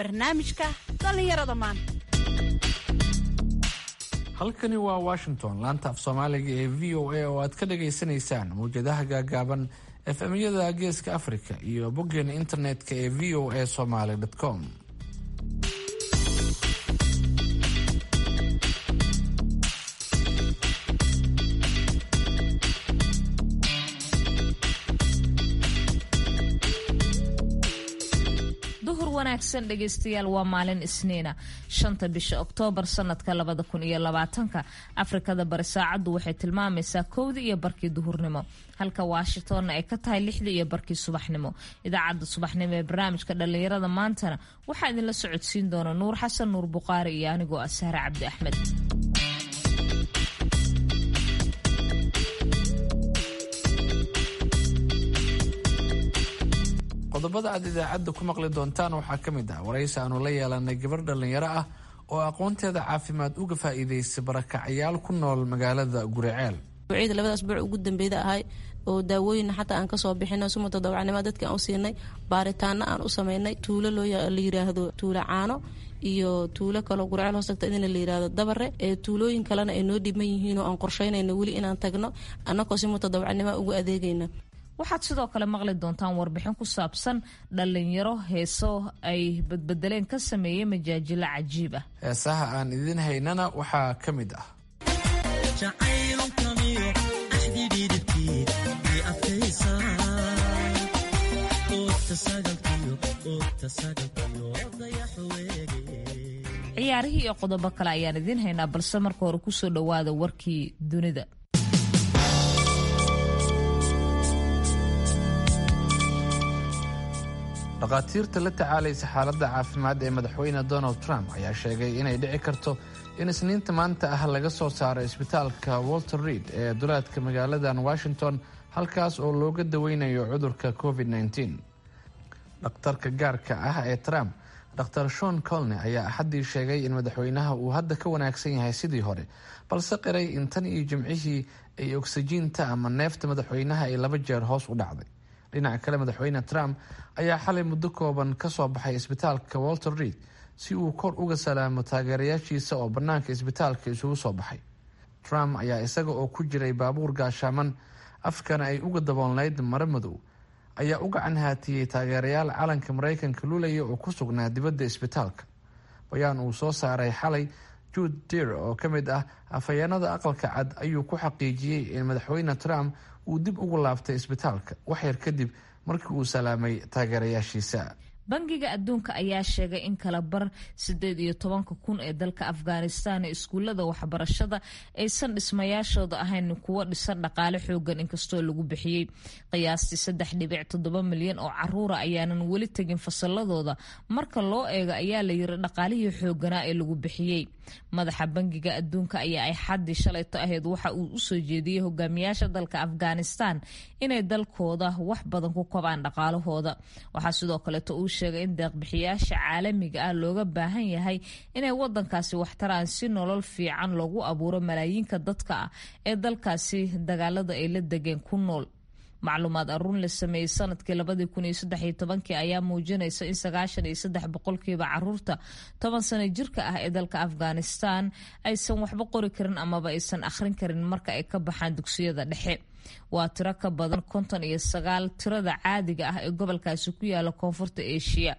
barnaamijka dhallinyarada maanta halkani waa washington laanta af soomaaliga ee v o a oo aad ka dhagaysanaysaan mawjadaha gaagaaban efemyada geeska africa iyo boggeena internetka ee v o a somaly com duhur wanaagsan dhegaystayaal waa maalin isniina shanta bisha oktoobar sanadka labada kun iyo labaatanka afrikada bari saacaddu waxay tilmaamaysaa kowdii iyo barkii duhurnimo halka washingtonna ay ka tahay lixdii iyo barkii subaxnimo idaacadda subaxnimo ee barnaamijka dhallinyarada maantana waxaa idinla socodsiin doona nuur xasan nuur buqaari iyo anigoo ah sahre cabdi axmed qodobada aad idaacadda ku maqli doontaan waxaa ka mid ah waraysi aanu la yeelanay gabar dhallinyaro ah oo aqoonteeda caafimaad uga faa'iidaystay barakacyaal ku nool magaalada guriceel ciida labada asbuuc ugu dambeyda ahay oo daawooyin xataa aan kasoo bixino sumata dawacnimo dadka aan u siinay baaritaano aan u sameynay tuulo loo la yiraahdo tuulo caano iyo tuulo kaloo gurceel hoostagta idina la yirahdo dabare ee tuulooyin kalena ay noo dhiban yihiinoo aan qorsheynayna weli inaan tagno annagoo si mutadawacnimo ugu adeegayna waxaad sidoo kale maqli doontaan warbixin ku saabsan dhallinyaro heeso ay badbedeleen ka sameeyey majaajilo cajiib ah heesaha aan idin haynana waxaa ka mid ah ciyaarihii iyo qodobo kale ayaan idiin haynaa balse marka hore kusoo dhowaada warkii dunida dhakhaatiirta la tacaalaysa xaaladda caafimaad ee madaxweyne donald trump ayaa sheegay inay dhici karto in isniinta maanta ah laga soo saaro isbitaalka walter reid ee duleedka magaaladan washington halkaas oo looga daweynayo cudurka covid -19 dhakhtarka gaarka ah ee trump dr shon colne ayaa axaddii sheegay in madaxweynaha uu hadda ka wanaagsan yahay sidii hore balse qiray in tan iyo jimcihii ay ogsajiinta ama neefta madaxweynaha ay laba jeer hoos u dhacday dhinaca kale madaxweyne trump ayaa xalay muddo kooban ka soo baxay isbitaalka walter reid si uu kor uga salaamo taageerayaashiisa oo bannaanka isbitaalka isugu soo baxay trump ayaa isaga oo ku jiray baabuur gaashaaman afkana ay uga daboolnayd mare madow ayaa u gacan haatiyey taageerayaal calanka maraykanka lulaya oo ku sugnaa dibadda isbitaalka bayaan uu soo saaray xalay jude deer oo ka mid ah afhayeenada aqalka cad ayuu ku xaqiijiyey in madaxweyne trump uu dib ugu laabtay isbitaalka waxyar kadib markii uu salaamay taageerayaashiisa bangiga adduunka ayaa sheegay in kala bar sideed iyo tobanka kun ee dalka afghanistan ee iskuullada waxbarashada aysan dhismayaashooda ahayn kuwo dhisan dhaqaale xoogan inkastoo lagu bixiyey qiyaastii saddex dhibic toddoba milyan oo caruura ayaanan weli tegin fasaladooda marka loo eego ayaa la yiri dhaqaalihii xooganaa ee lagu bixiyey madaxa bangiga adduunka ayaa ay xaddii shalayto ahayd waxa uu usoo jeediyey hogaamiyaasha dalka afghanistan inay dalkooda wax badan ku kobaan dhaqaalahooda waxaa sidoo kaleeto uu sheegay in deeqbixiyaasha caalamiga ah looga baahan yahay inay wadankaasi waxtaraan si nolol fiican loogu abuuro malaayiinka dadka ah ee dalkaasi dagaalada ay la degeen ku nool macluumaad aruun la sameeyey sanadkii labadii kun iyo saddex iyo tobankii ayaa muujinaysa in sagaashan iyo saddex boqolkiiba caruurta toban sano jirka ah ee dalka afghanistan aysan waxba qori karin amaba aysan akhrin karin marka ay ka baxaan dugsiyada dhexe waa tiro ka badan konton iyo sagaal tirada caadiga ah ee gobolkaasi ku yaala koonfurta asia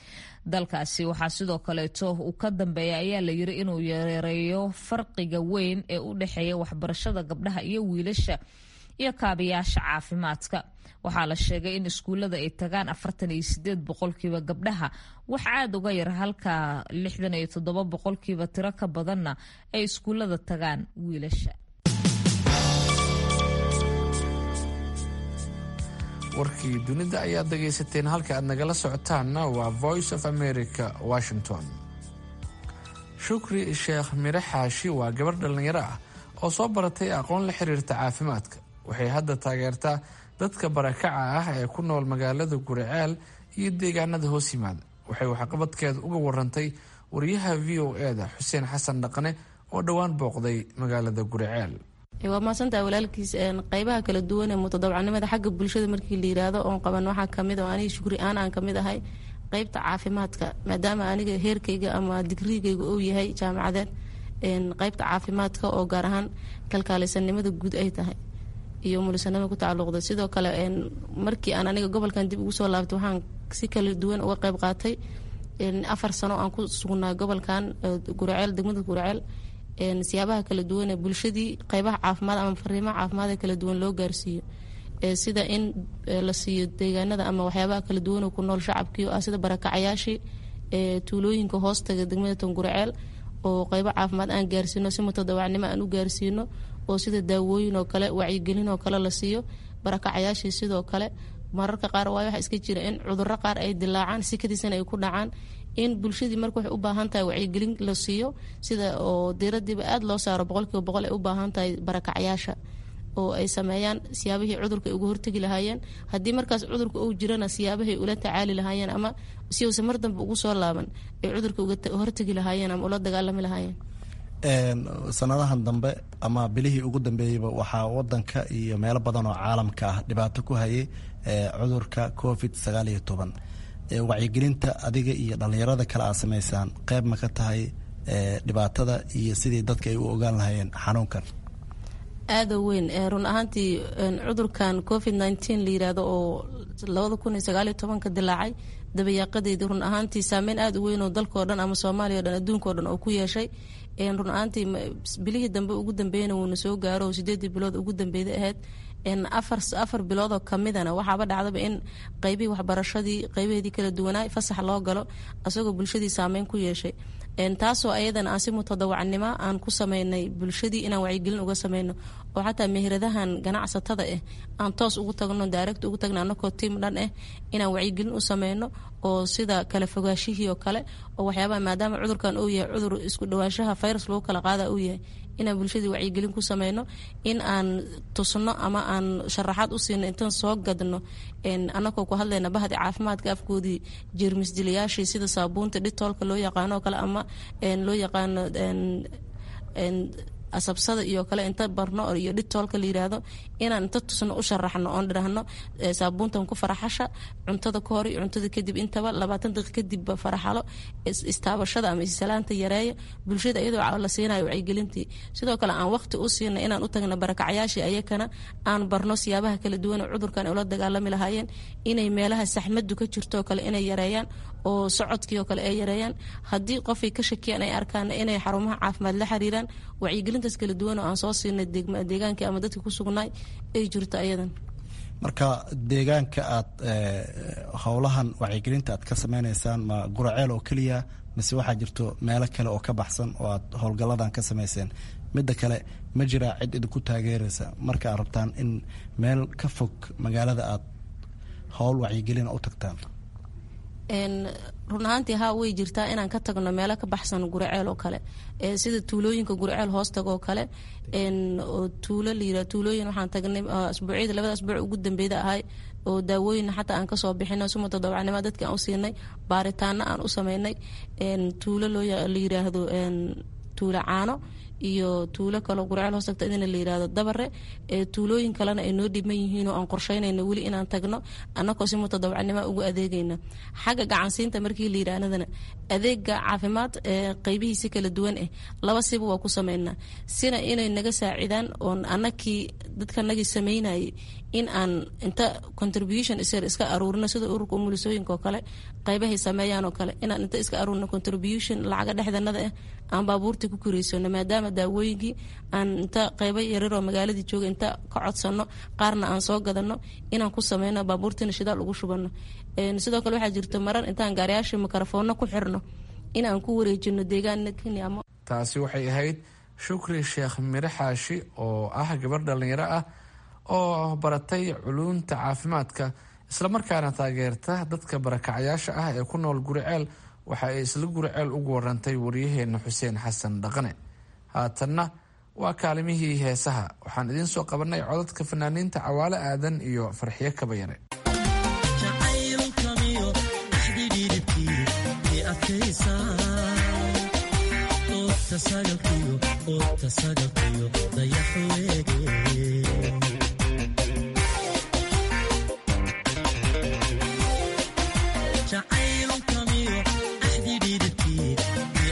dalkaasi waxaa sidoo kaleeto uu ka dambeeya ayaa la yiri inuu yareeyo farqiga weyn ee u dhexeeya waxbarashada gabdhaha iyo wiilasha iyo kaabayaasha caafimaadka waxaa la sheegay in iskuullada ay tagaan afartan iyo sideed boqolkiiba gabdhaha wax aada uga yar halka lixdan iyo toddoba boqolkiiba tiro ka badanna ay iskuullada tagaan wiilasha warkii dunida ayaad dhagaysateen halka aad nagala socotaanna waa voice of america washington shukri sheekh mire xaashi waa gabar dhallinyaro ah oo soo baratay aqoon la xiriirta caafimaadka waxay hadda taageertaa dadka barakaca ah ee ku nool magaalada guriceel iyo deegaanada hoos yimaada waxay waxqabadkeeda uga warantay wariyaha v o e-da xuseen xasan dhaqane oo dhowaan booqday magaalada guriceel waa mahadsantaha walaalkiis qeybaha kala duwan ee mutadawacnimada xagga bulshada markii la yiraahdo oon qaban waxaa kamid oo aniga shukri aan aan kamid ahay qeybta caafimaadka maadaama aniga heerkayga ama digrigayga uu yahay jaamacadeed qeybta caafimaadka oo gaar ahaan kalkaalisanimada guud ay tahay iyo mulisanimada ku tacaluqda sidoo kale markii aan aniga gobolkan dib ugu soo laabtay waxaan si kala duwan uga qeyb qaatay afar sano aan ku sugnaa gobolkan guraceel degmada guraceel siyaabaha kala duwan ee bulshadii qeybaha caafimaad ama fariimaha caafimaad ee kala duwan loo gaarsiiyo sida in la siiyo deegaanada ama waxyaabaha kala duwan oo ku nool shacabkii ah sida barakacayaashii tuulooyinka hoostaga degmada tonguraceel oo qeybo caafimaad aan gaarsiino si mutadawacnimo aan u gaarsiino oo sida daawooyin oo kale wacyigelin oo kale la siiyo barakacayaashii sidoo kale mararka qaar waay waxa iska jira in cuduro qaar ay dilaacaan sikadiisana ay ku dhacaan in bulshadii marka waxay u baahan tahay wacyigelin la siiyo sida oo diiradiiba aada loo saaro boqolkiiba boqol ay u baahan tahay barakacayaasha oo ay sameeyaan siyaabihii cudurka ay uga hortegi lahaayeen haddii markaas cudurka uu jirana siyaabahay ula tacaali lahaayeen ama si uusa mar dambe ugu soo laaban ay cudurka uga hortegi lahaayeen ama ula dagaalami lahaayeen sanadahan dambe ama bilihii ugu dambeeyeyba waxaa wadanka iyo meelo badan oo caalamka ah dhibaato ku hayay cudurka covid sagaal iyo toban wacyigelinta adiga iyo dhalinyarada kale aad sameysaan qeyb ma ka tahay dhibaatada iyo sidii dadka ay u ogaan lahaayeen xanuunkan aada weyn run ahaantii cudurkan covid nteen la yirahdo oo labada kun iyo sagaaliyo tobanka dilaacay dabayaaqadeedii run ahaantii saameyn aada u weyn oo dalkao dhan ama soomaaliya o dhan adduunkao dhan oo ku yeeshay run ahaantii bilihii dambe ugu dambeeyana wuuna soo gaaro oo sideedii bilood ugu dambeeyda ahayd afar afar biloodoo kamidana waxaaba dhacdaba in qeybihii waxbarashadii qeybaheedii kala duwanaa fasax loo galo asagoo bulshadii saameyn ku yeeshay taasoo ayadana aan si mutadawacnimo aan ku sameynay bulshadii inaan wacyigelin uga sameyno oo xataa meheradahan ganacsatada ah aan toos ugu tagno direct ugu tagno anakoo tiim dhan ah inaan wacyigelin u sameyno oo sida kala fogaashihii oo kale oo waxyaabaha maadaama cudurkan uu yahay cudur isku dhawaanshaha virus lagu kala qaada uu yahay inaan bulshadii wacyigelin ku sameyno in aan tusno ama aan sharaxaad u siino intaan soo gadno anakoo ku hadlayna bahdi caafimaadka afkoodii jeermis dilayaashii sida saabuunta dhitoolka loo yaqaano oo kale ama loo yaqaano asabsada iyo kale inta barno iyo dhitoolka la yiraahdo inaan inta tusno u sharaxno oon dhirahno saabuuntan ku faraxasha cuntada ka hor iyo cuntada kadib intaba labaatan daqiiq kadibba faraxalo istaabashada ama isalaanta yareeya bulshada iyadoo la siinayo wacyigelintii sidoo kale aan waqti u siina inaan u tagno barakacyaashii ayakana aan barno siyaabaha kala duwan oo cudurkan ay ula dagaalami lahaayeen inay meelaha saxmadu ka jirto oo kale inay yareeyaan oo socodkii oo kale ay yareeyaan haddii qofay ka shakiyaan ay arkaan inay xarumaha caafimaad la xiriiraan wacyigelintaas kala duwan oo aan soo siinay deegaankii ama dadka ku sugnaay ay jirto ayadan marka deegaanka aad howlahan wacyigelinta aad ka sameyneysaan ma guraceel oo keliya mise waxaa jirto meelo kale oo ka baxsan oo aad howlgalladan ka sameyseen midda kale ma jiraa cid idinku taageeraysa marka aad rabtaan in meel ka fog magaalada aad howl wacyigelina u tagtaan run ahaantii haa way jirtaa inaan ka tagno meelo ka baxsan guraceel oo kale sida tuulooyinka guraceel hoostaga oo kale oo tuulo layira tuulooyin waxaan tagnay asbuucyada labada asbuuc ugu dambeyda ahay oo daawooyin xataa aan kasoo bixino si mutadawacnimo dadki aan u siinay baaritaano aan u sameynay tuulo loo la yiraahdo tuulo caano iyo tuulo kaloo guraceel hoos tagta idina la yirahdo dabare tuulooyin kalena ay noo dhiman yihiin oo aan qorsheynayno weli inaan tagno annagoo si mutadawacnimo ugu adeegayna xagga gacansiinta markii la yidhaahdana adeega caafimaad qeybihiisi kala duwan ah laba siba waa ku sameynaa sina inay naga saacidaan oon anakii dadkanagii sameynayay in aan inta contribution isr iska aruurino sida ururka umulisooyinka oo kale qeybahay sameeyaan oo kale inaan inta iska aruurino contribution lacaga dhexdanada ah aan baabuurta ku koreysano maadaama daawooyinkii aan inta qeybo yararoo magaaladii jooga inta ka codsano qaarna aan soo gadano inaan ku sameyno baabuurtina shidaal ugu shubano sidoo kale waxaa jirta marar intaan gaariyaasha mikrofoonna ku xirno in aan ku wareejino deegaana kenya taasi waxay ahayd shukri sheekh mire xaashi oo ah gabar dhallinyaro ah oo baratay culuunta caafimaadka islamarkaana taageerta dadka barakacyaasha ah ee ku nool guriceel waxa ay isla guriceel ugu warantay waryaheena xuseen xasan dhaqane haatanna waa kaalimihii heesaha waxaan idiin soo qabanay codadka fanaaniinta cawaale aadan iyo farxiyo kabayare jacayl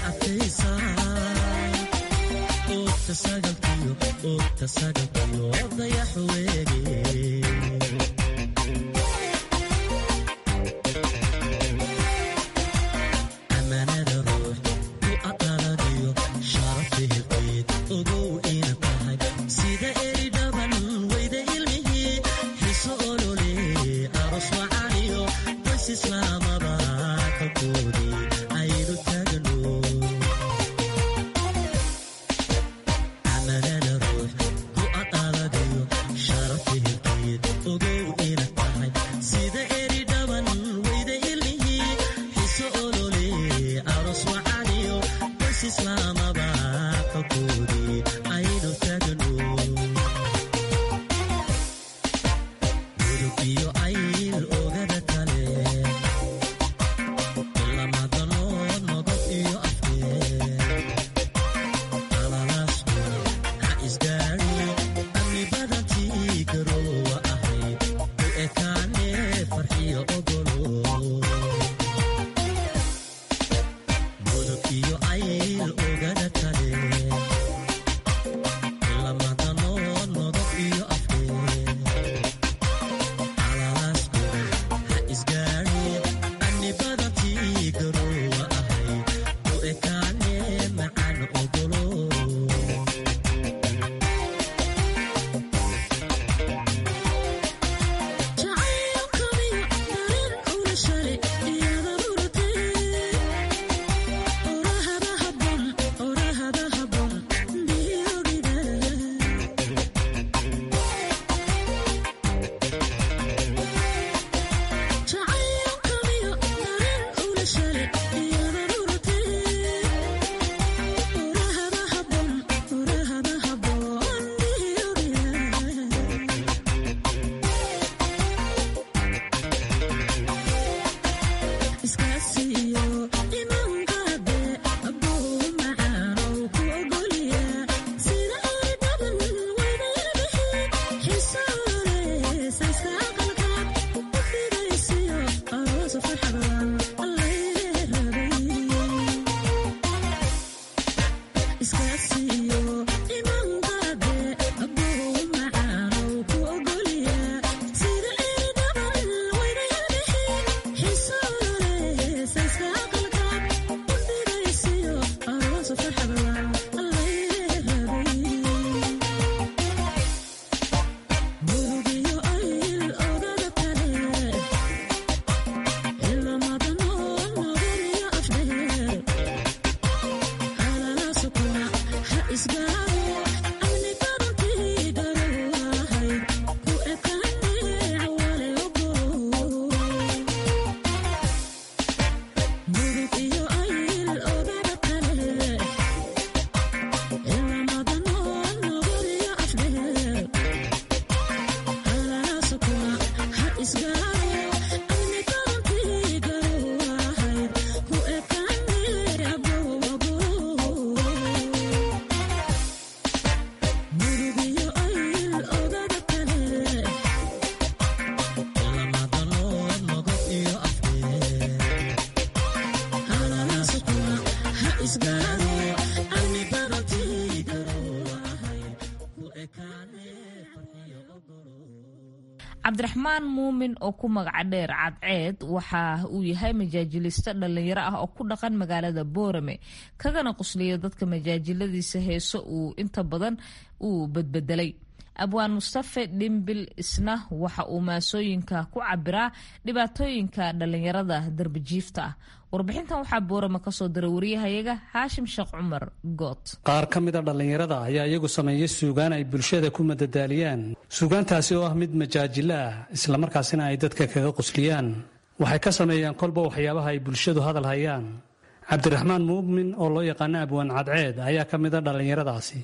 cabdiraxmaan muumin oo ku magaca dheer cadceed waxa uu yahay majaajiliiste dhallinyaro ah oo ku dhaqan magaalada boorame kagana qusliya dadka majaajiladiisa heeso uu inta badan uu badbedelay abwaan mustafe dhimbil isna waxa uu maasooyinka ku cabiraa dhibaatooyinka dhallinyarada darbijiifta ah warbixintan waxaa boorama kasoo diray wariyahayaga haashim sheekh cumar good qaar ka mida dhallinyarada ayaa iyagu sameeya suugaan ay bulshada ku madadaaliyaan suugaantaasi oo ah mid majaajilo ah islamarkaasina ay dadka kaga qusliyaan waxay ka sameeyaan kolba waxyaabaha ay bulshadu hadal hayaan cabdiraxmaan muumin oo loo yaqaano abwaan cadceed ayaa ka mida dhallinyaradaasi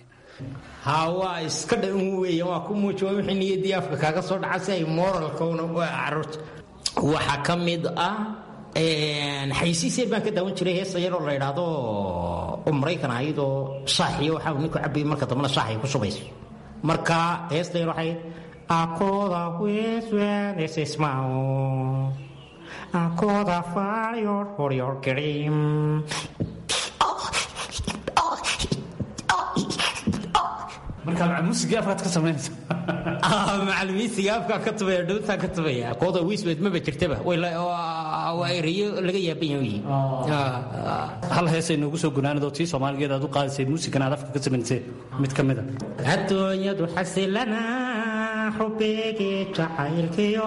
haa waa iska dhan weeye waa ku muuji waa wixii niyaddii afka kaaga soo dhaca si ay mooralkuna u caruurta waxaa ka mid ah xaysiisee baan ka daawan jiray heesa yaroo la idhaahdo oo maraykan ahayd oo shaaxiyo waxaa ninku cabayay marka dambana shaaxay ku shubayso marka heesta yar waxay akooda weeswenesesmao akooda faaryor horyor kirim marka macalmuusigii afkaad ka samaynaysa macalimiinsiga afkaa ka tubaya dhuuntaa ka tubaya kooda wiisbeed maba jirtaba waa erayo laga yaaban yahay hal heesay noogu soo gunaanadoo tii soomaaligeed aad u qaadaysay muusigan aad afka ka samaysay mid ka mida adduunyadu xasilana xubeegii jacaylkiyo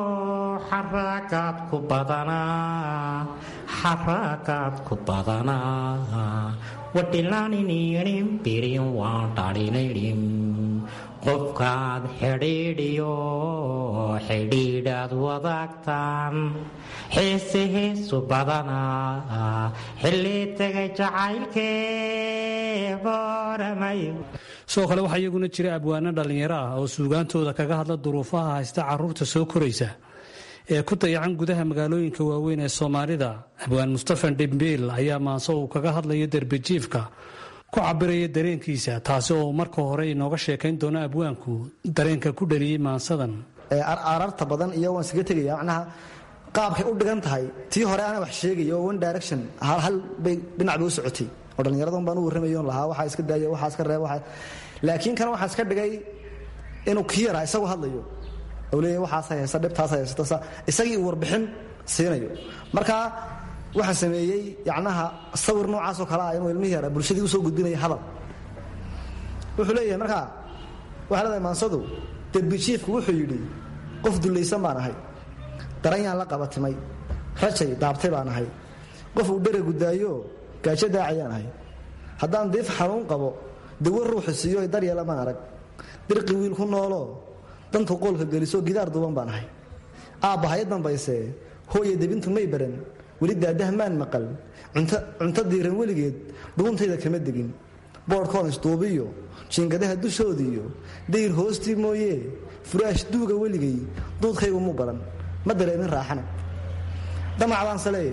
xarakaad ku badanaa xarakaad ku badanaa wadhilaaniniirin birin waan dhalinayrin qofkaad xidhiidhiyo xidhiidhaad wadaagtaan xiise heesu badanaa xilli tegay jacaylkee booramayo sidoo kale waxaa iyaguna jira abwaano dhallinyaro ah oo suugaantooda kaga hadla duruufaha haysta caruurta soo koraysa ee ku dayacan gudaha magaalooyinka waaweyn ee soomaalida abwaan mustafan dhimbiil ayaa maanse uu kaga hadlayo derbijiifka ku cabiraya dareenkiisa taasi oo marka hore inooga sheekayn doono abwaanku dareenka ku dhaliyey maansadan ararta badan iyo waan iskaga tegaya macnaha qaabkay u dhigan tahay tii hore ana wax sheegaya oo one direction hal hal bay dhinac bay u socotay oo dhallinyaradan baan u warramayoon lahaa waxaa iska daaya waxaa iska reeba waxaa laakiin kan waxaa iska dhigay inuu kii yaraa isagu hadlayo oo leeyahay waxaas haysta dhibtaas haysta isagii uu warbixin siinayo marka waxaan sameeyey yacnaha sawir noocaasoo kale ah inuu ilmihii yaraa bulshadii usoo gudbinaya hadal wuxuu leeyahay markaa waxaa leedahay maansadu derbijiifku wuxuu yidhi qof dullaysan baan ahay daranyaan la qabatimay rajay daabtay baan ahay qof uu dhera gudaayo gaajo daacayaan ahay haddaan diif xanuun qabo dawo ruuxu siiyo daryeela maan arag dirqi wiil ku nooloo dantu qoolka geliso gidaar duuban baan ahay aabbahay dambayse hooya debintu may baran weli daadaha maan maqal cunto diiran weligeed dhuuntayda kama degin boodhkoon isduubiyo jiingadaha dushoodiiyo dayr hoostii mooyee furaash duuga weligay duudkaygu mu baran ma dareemin raaxana damacdaanse leeya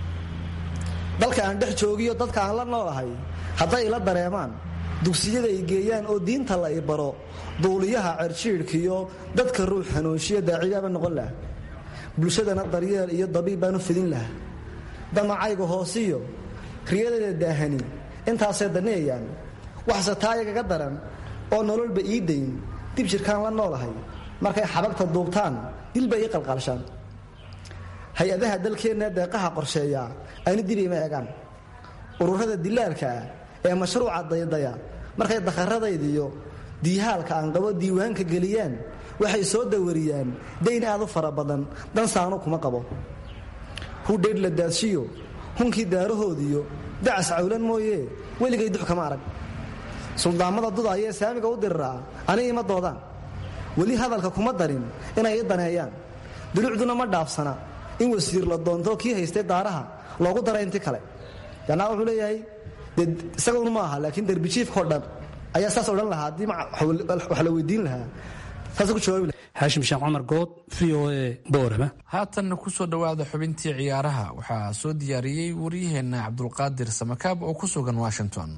dalka aan dhex joogiyo dadka aan la noolahay hadday ila dareemaan dugsiyada ay geeyaan oo diinta la i baro duuliyaha cerjiidhkiyo dadka ruux hanuunshiya daaciyaaba noqon laha bulshadana daryeel iyo dabiib baanu fidin lahaa damacayga hoosiyo riyadada daahani intaasay daneeyaan waxse taa yagaga daran oo nololba ii dayn dib jirkaan la noolahay markay xabagta duubtaan dilba ii qalqaalshaan hay-adaha dalkeenna deeqaha qorsheeyaa ayna dib ima egaan ururada dilaalka ah ee mashruuca daydaya markay dakharadaydiyo diihaalka aan qabo diiwaanka geliyaan waxay soo dawariyaan dayn aad u fara badan dansaanu kuma qabo hudhaydh la daadshiyo hunkii daarahoodiyo dacas cawlan mooyee weligay dux kama arag suldaammada dudaayee saamiga u diriraa ani ima doodaan weli hadalka kuma darin inay i daneeyaan dulucduna ma dhaafsana in wasiir la doonto kii haystay daaraha loogu dara inti kale yanaa wuxuu leeyahay dee isagunu ma aha laakiin derbijiifkao dhan ayaa saas odhan lahaa haddii wax la weydiin lahaa saas ku jawaabi lahaa xaashim sheekh cumar good v o a boorama haatanna ku soo dhowaada xubintii ciyaaraha waxaa soo diyaariyey waryaheenna cabdulqaadir samakaab oo ku sugan washington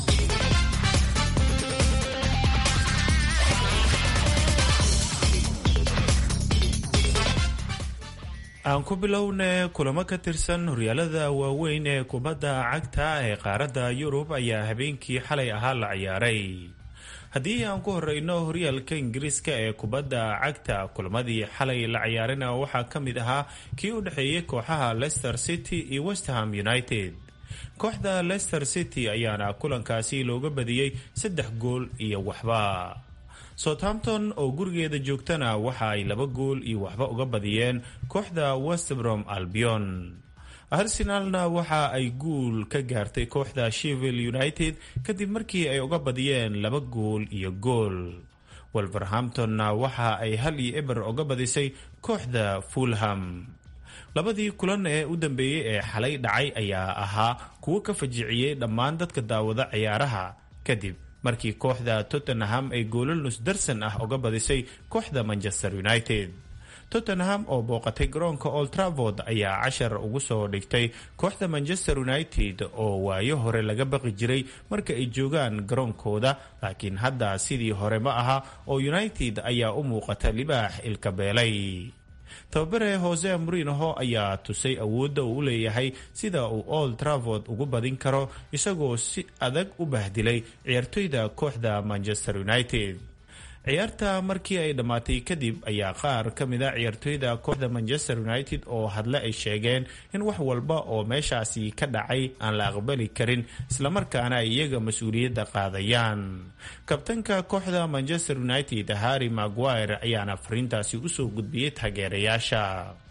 aan ku bilowna kulamo ka tirsan horyaalada waaweyn ee kubadda cagta ee qaaradda yurub ayaa habeenkii xalay ahaa la ciyaaray haddii aan ku horeyno horyaalka ingiriiska ee kubadda cagta kulamadii xalay la ciyaarina waxaa ka mid ahaa kii u dhexeeyey kooxaha leicester city iyo westham united kooxda leicester city ayaana kulankaasi looga badiyey saddex gool iyo waxba southampton oo gurigeeda joogtana waxa ay laba gool iyo waxba uga badiyeen kooxda westbrom albion arsenalna waxa ay guul ka gaartay kooxda shevil united kadib markii ay uga badiyeen laba gool iyo gool wolverhamptonna waxa ay hal iyo eber uga badisay kooxda fulham labadii kulan ee u dambeeyey ee xalay dhacay ayaa ahaa kuwo ka fajiciyey dhammaan dadka daawada ciyaaraha kadib markii kooxda tottenham ay goolal nusdarsan ah uga badisay kooxda manchester united tottenham oo booqatay garoonka old travord ayaa cashar ugu soo dhigtay kooxda manchester united oo waayo hore laga baqi jiray marka ay joogaan garoonkooda laakiin hadda sidii hore ma aha oo united ayaa u muuqata libaax ilkabeelay tababare hose murinoho ayaa tusay awoodda uu u leeyahay sida uu old travord ugu badin karo isagoo si adag u bahdilay ciyaartoyda kooxda manchester united ciyaarta markii ay dhammaatay kadib ayaa qaar ka mid a ciyaartoyda kooxda manchester united oo hadle ay sheegeen in wax walba oo meeshaasi ka dhacay aan la aqbali karin islamarkaana ay iyaga mas-uuliyadda qaadayaan kabtanka kooxda manchester united harry maguire ayaana fariintaasi usoo gudbiyey taageerayaasha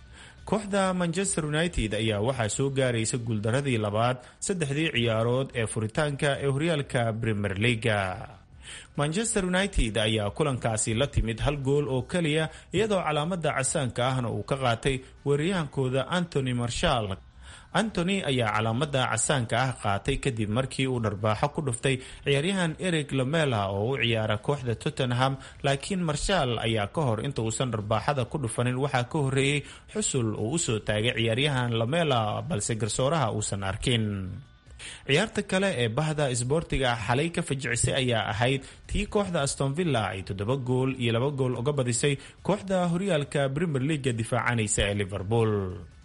kooxda manchester united ayaa waxaa soo gaaraysa guuldaradii labaad saddexdii ciyaarood ee furitaanka ee horyaalka premier leaga manchester united ayaa kulankaasi la timid hal gool oo keliya iyadoo calaamada casaanka ahna uu ka qaatay weeraryahankooda antony marshall antony ayaa calaamada casaanka ah qaatay kadib markii uu dharbaaxo ku dhuftay ciyaaryahan eric lamela oo u ciyaara kooxda tottenham laakiin marshall ayaa ka hor inta uusan dharbaaxada ku dhufanin waxaa ka horeeyey xusul uu usoo taagay ciyaaryahan lamela balse garsooraha uusan arkin ciyaarta kale ee bahda isboortiga xalay ka fajicisay ayaa ahayd tii kooxda astonvilla ay toddoba gool iyo laba gool uga badisay kooxda horyaalka premier leaga difaacanaysa ee liverpool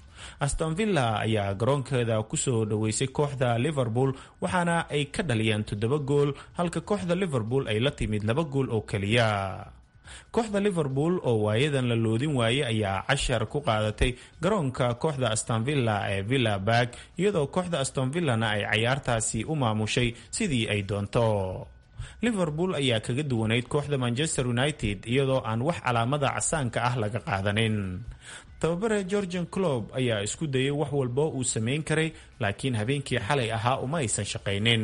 astonvilla ayaa garoonkeeda kusoo dhaweysay kooxda liverpool waxaana ay ka dhaliyeen toddoba gool halka kooxda liverpool ay la timid laba gool oo keliya kooxda liverpool oo waayadan la loodin waayey ayaa cashar ku qaadatay garoonka kooxda astonvilla ee villa barg iyadoo kooxda astonvillana ay cayaartaasi u maamushay sidii ay doonto liverpool ayaa kaga duwanayd kooxda manchester united iyadoo aan wax calaamada casaanka ah laga qaadanin tababare georgian clob ayaa isku dayay wax walba uu sameyn karay laakiin habeenkii xalay ahaa uma aysan shaqaynin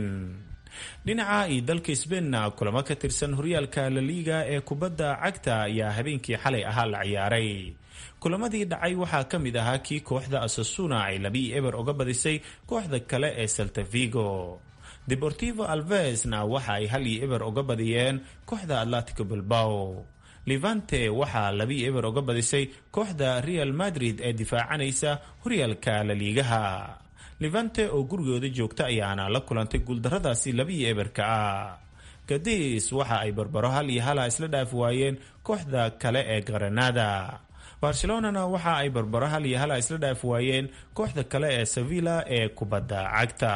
dhinaca iyo dalka sbainna kulamo ka tirsan horyaalka laliga ee kubadda cagta ayaa habeenkii xalay ahaa la ciyaaray kulamadii dhacay waxaa ka mid ahaa kii kooxda asasuna ay labii eber uga badisay kooxda kale ee saltavigo deportivo alvesna waxa ay hal iyo eber uga badiyeen kooxda atletico bilbao levante waxaa labii eber uga badisay kooxda real madrid ee difaacanaysa horyaalka laliigaha levante oo gurigooda joogta ayaana la kulantay guuldaradaasi labii eberka ah gadis waxa ay barbaro hal iyo hala isla dhaafi waayeen kooxda kale ee granada barcelonana waxa ay barbaro hal iyo hala isla dhaafi waayeen kooxda kale ee sevilla ee kubadda cagta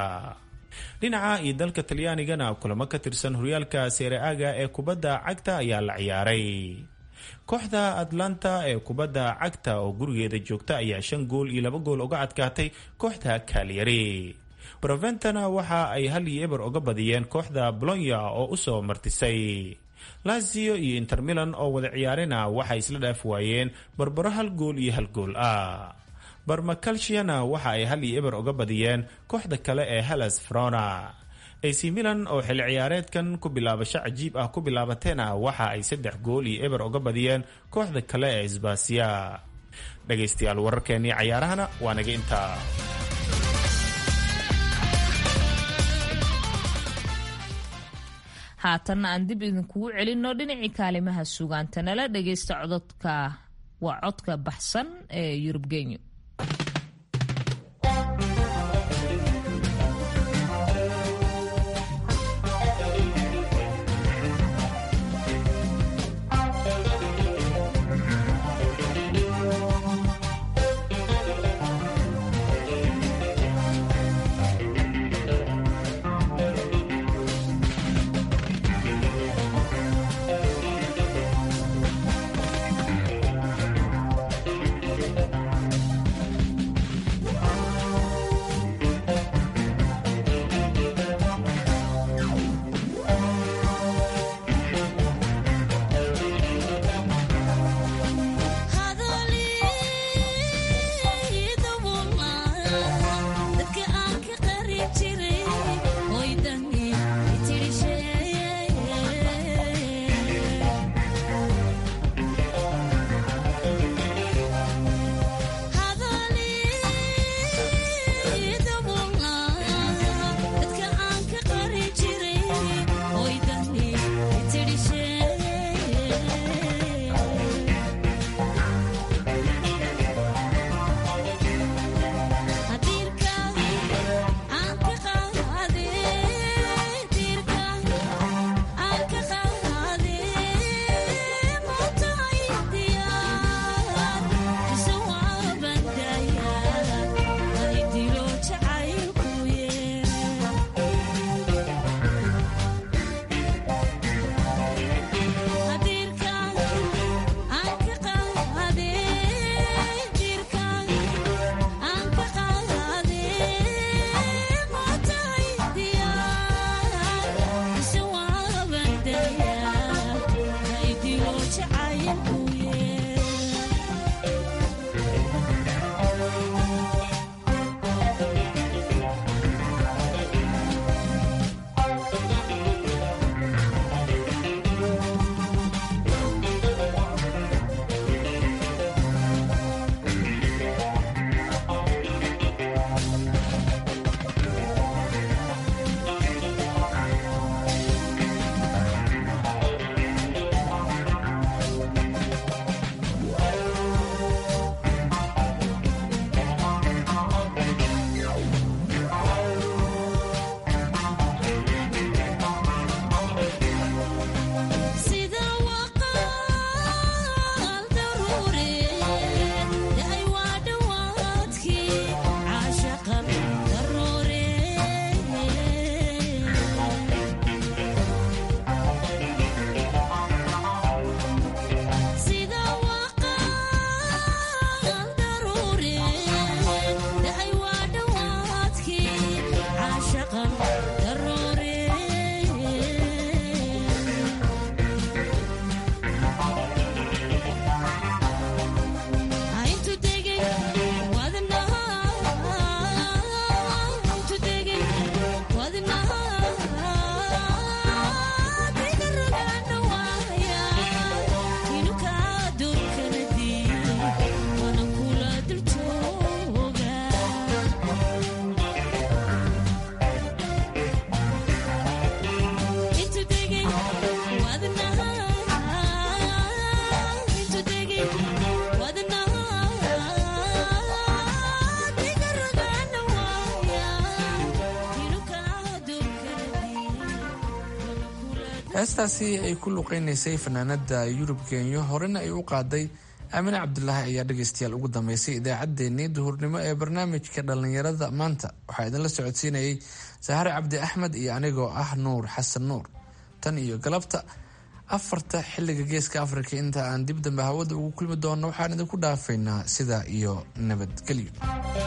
dhinaca iyo dalka talyaanigana kulamo ka tirsan horyaalka seere-aga ee kubadda cagta ayaa la ciyaaray kooxda atlanta ee kubadda cagta oo gurigeeda joogta ayaa shan gool iyo laba gool uga adkaatay kooxda kalyari broventana waxa ay hal iyo eber uga badiyeen kooxda bolonya oo usoo martisay lazio iyo intermilan oo wada ciyaarina waxay isla dhaaf waayeen barbaro hal gool iyo hal gool ah barmakalshiana waxa ay hal iyo eber uga badiyeen kooxda kale ee hellas frona ac milan oo xilli ciyaareedkan ku bilaabasho cajiib ah ku bilaabateena waxa ay saddex gool iyo eber uga badiyeen kooxda kale ee sbasiya dhegaystayaal wararkeenii cayaarahana waa naga intaa haatanna aan dib idinkugu celinno dhinacii kaalimaha sugaanta nala dhagaysta cododka waa codka baxsan ee yurub genyo heestaasi ay ku luqeynaysay fanaanada yurub kenya horena ay u qaaday aamine cabdulaahi ayaa dhegaystayaal ugu dambeysay idaacaddeenii duhurnimo ee barnaamijka dhallinyarada maanta waxaa idinla socodsiinayay sahare cabdi axmed iyo anigoo ah nuur xasan nuur tan iyo galabta afarta xilliga geeska afrika inta aan dib dambe hawada ugu kulmi doonno waxaan idinku dhaafaynaa sidaa iyo nabadgelyo